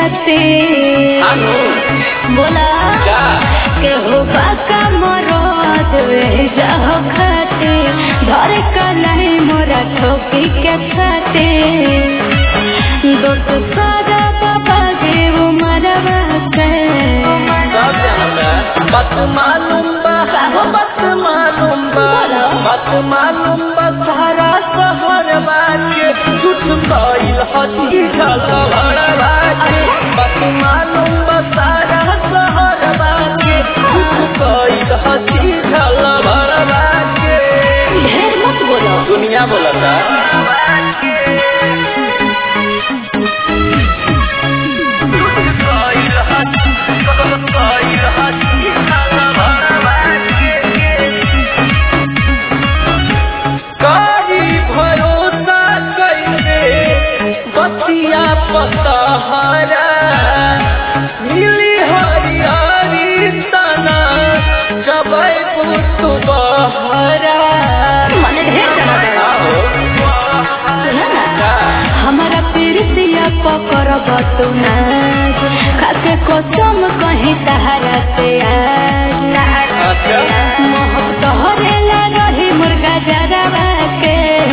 खाते आनु बोला का के हो बाका मरद जाह खाते धर का नहीं मोरा ठोकी के खाते दोस्त सारा बाबा देव मरवा के सब जानता बात मालूम बा का? बात मालूम बा बोलो। बात मालूम बा सारा शहर बाके झूठ कइल हसी झला भरवा के बात मालूम बा सारा शहर बाके झूठ कइल हसी झला भरवा के ढेर मत बोलो दुनिया बोलता कारी भरोसा कैसे बतिया पतहरा मिली हरियारी तना जबै पुतु बहरा मने ढेर जाना सुना ना हमारा पीरतिया पकड़ बतू नाच खाके कसम कहीं सहारा से आज अच्छा। मोहक तोहरेला रही मुर्गा जरवा के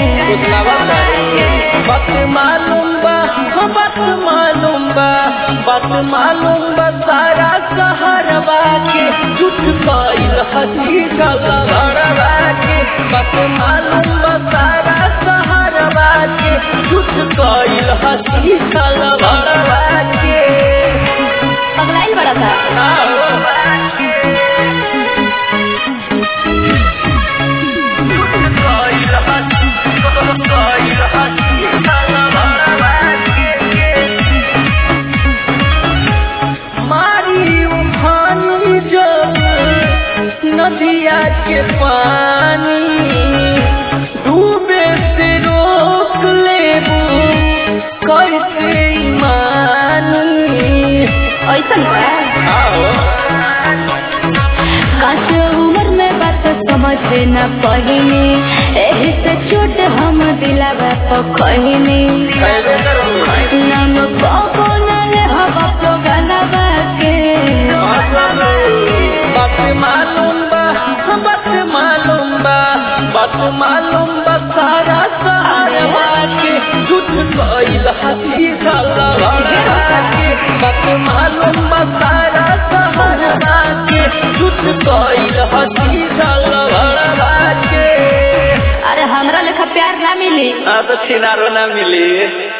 बात मालूम बा हो बात मालूम बा बात मालूम बा सारा सहरवा के झूठ कइल हसी गला भरवा के बात मालूम बा सारा सहरवा के झूठ कइल हसी गला भरवा के पगलाइल बड़ा था मारी उफानी जब नदिया के पानी डूबे से रोक लेबू कैसे ईमानी ऐसन बा काश उम्र में बात समझ न पहिनी एही से चोट हम दिलावा तो कहनी कैसे करूँ नाम पापो न ले हवा तो गलबा के बात मालूम बा बात मालूम बा बात मालूम बा सारा सहारा के झूठ कइल हसी झला भरवा के बात मालूम बा सारा सहारा के झूठ कइल हसी झला भरवा के अरे हमरा लेखा प्यार ना मिली आ तो छिनारो ना मिली